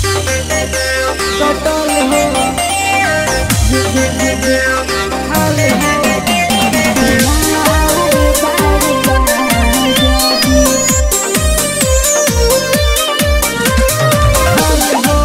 कटल हो हाल हो हाल हो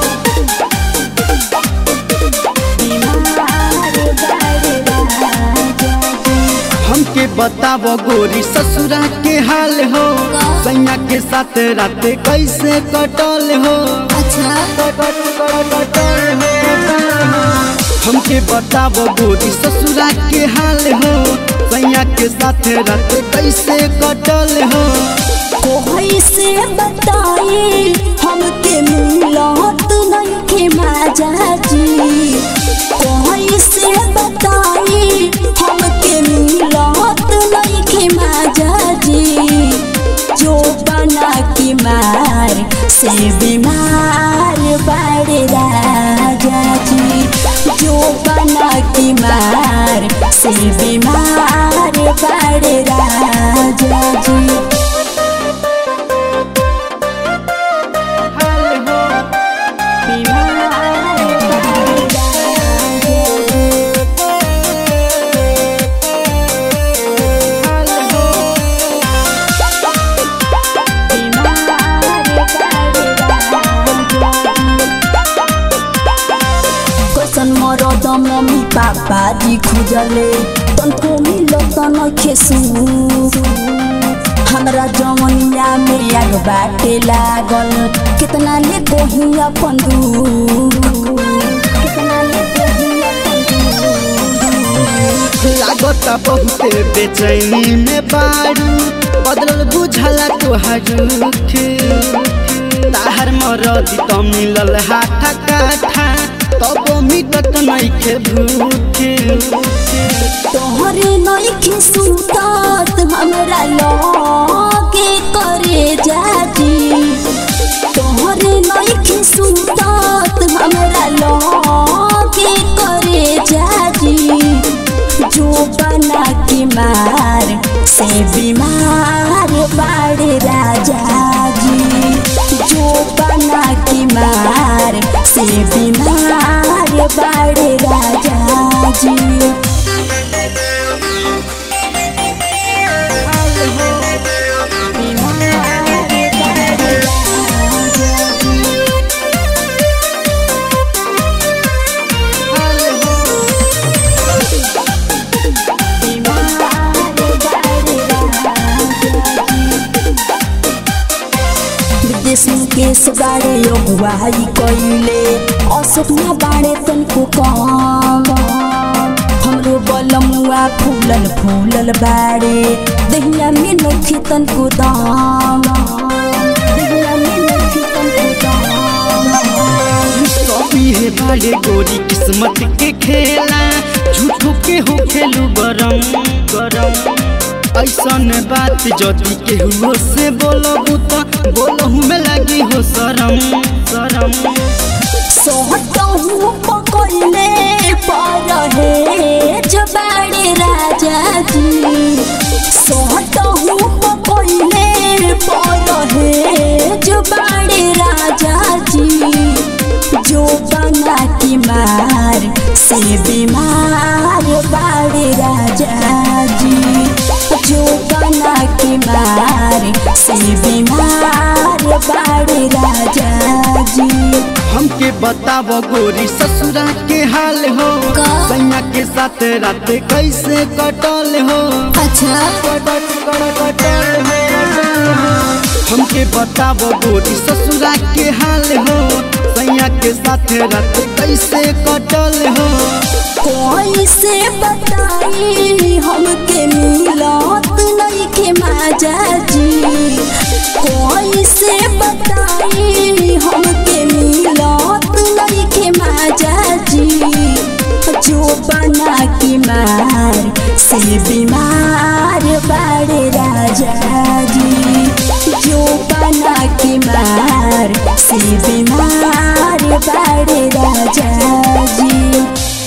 हमके बताव गोरी ससुरा के हाल हो सैया के साथ रात कैसे कटल हो अच्छा कटल हो हमके बताव गोरी ससुरा के हाल हो सैया के साथ रात कैसे कटल हो कोई से बताई हमके मिलत नइखे माजा जी कोई से बताई हमके मिलत नइखे माजा जी जो बना के मार से बीमार बड़े राजा जी जो बना के मार से बीमार बड़े राजा जी हाल हो हाल हो कैसन मरद मम्मी पापा जी खुजले तनको मिलत नखे हमरा जवनिया में आग बाटे लागल कितना ले कोही अपन दूर कितना ले कोही अपन लागत बहुते बेचैनी में बारू बदलल बुझला तोहार खे ताहर मरदी त मिलल हाथा काठा तब मिटत नइखे भूखे तोहरे नइखे सुतत हमरा लगे करे जाती तोहरे नइखे सुतत हमरा लगे करे जाती जो बना के मार से बीमार बाड़े राजा जी जो बना के मार से बीमार बाड़े राजा जी विदेश मुकेश बाड़े अगुवाई कइले अशोक ना बाड़े तनको कम हमरो बलमुआ फूलल फूलल बाड़े दहिया में नखी तनको दाम दहिया में नखी तनको दाम कभी हे बाड़े गोरी किस्मत के खेला झूठो के हो खेलू गरम गरम ऐसन बात जदि केहू से बोलबू त बोलहू में लगी हो शरम शरम सोहटहु पकड़ले पर हे जबाड़े राजा जी सोहटहु पकड़ले पर हे जबाड़े राजा जी जो बना की मार से बीमार बाड़े राजा जी जो बना की मार से बीमार बाड़े राजा जी हमके बताव गोरी ससुरा के हाल हो का? सैया के साथ रात कैसे कटल हो अच्छा कटल कटल हो हमके बताव गोरी ससुरा के हाल हो सैया के साथ रात कैसे कटल हो कोई से बताई हमके मिलत नइखे माजा जी कोई से बताई हमके मिलत नइखे माजा जी जो बना के मार से बीमार बाड़े राजा जी जो बना के मार से बीमार बाड़े राजा जी